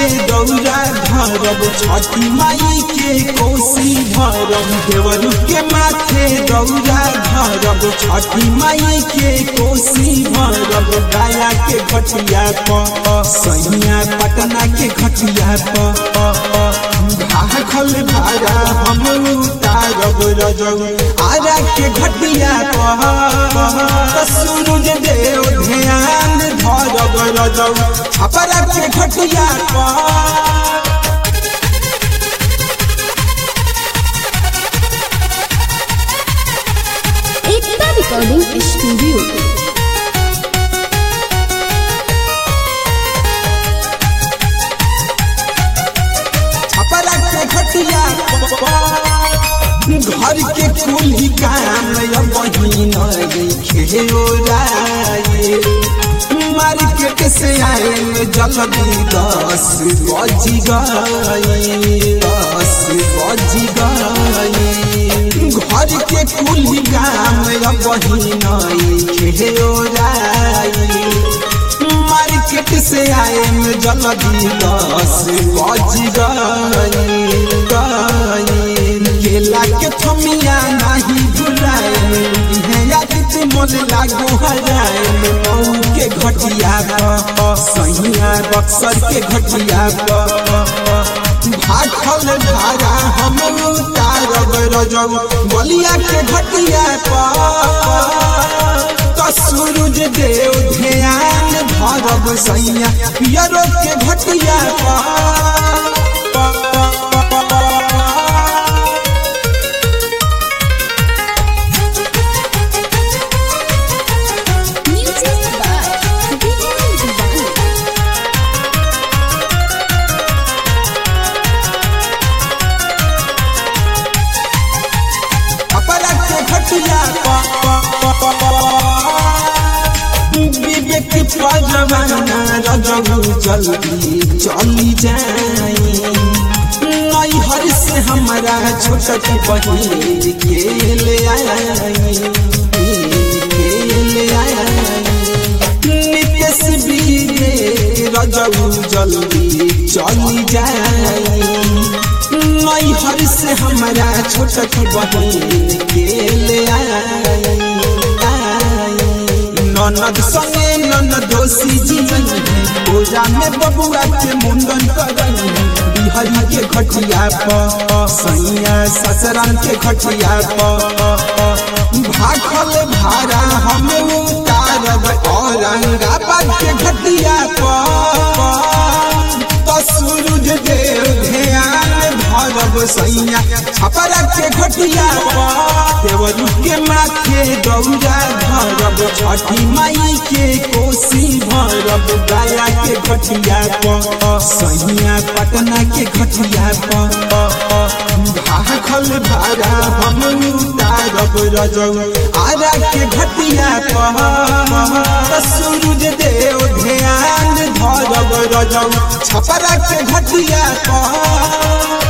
माथे दौरा धरब छठी माई के कोसी भरब देवरू के माथे दौरा धरब छठी माई के कोसी भरब गाया के घटिया प सैया पटना के घटिया प भाखल भाड़ा हम उतारब रजौ आरा के घटिया प सूरज देव ध्यान धरब रजौ छपरा के घटिया प एकता रिकॉर्डिंग स्टूडियो छपरा के घटिया घर के कुली काम वही खेराए मार्केट से आए में जल्दी दस बज गए दस बज गए घर के कुली काम वही खेराए मार्केट से आए में जल्दी दस बज गए केला के थमिया नहीं भुलाए यादित मोल लागू हराए मऊ के घटिया प सैया बक्सर के घटिया प भाखल धारा हम उतारब रजौ बलिया के घटिया प तो सूरज देव ध्यान धरब सैया पियरो के घटिया म्यूजिक बाय विजय दीवानी अपना के घटिया विवेक पजवाना रजऊ जल्दी चली जाई नई हर से हमारा छोटक बहिन के ले आई के ले आई नितेश बीरे रजऊ जल्दी चली जाई नई हर से हमारा छोटक बहिन के ले आई ननद संगे ननद दोषी जीवन पूजा में बबुआ के मुंडन करई बिहारी के घटिया प सैया ससुराल के घटिया प भाखल भाड़ा हम उतारब औरंगाबाद के घटिया प तो सूरज देव ध्यान धरब सैया छपरा के घटिया प देवरू के माथे दौरा धरब छठी माई के कोसी भरब गाया के घटिया प सैया पटना के घटिया प भाखल भाड़ा हम उतारब रजौ आरा के घटिया प सूरज देव ध्यान धरब रजौ छपरा के घटिया प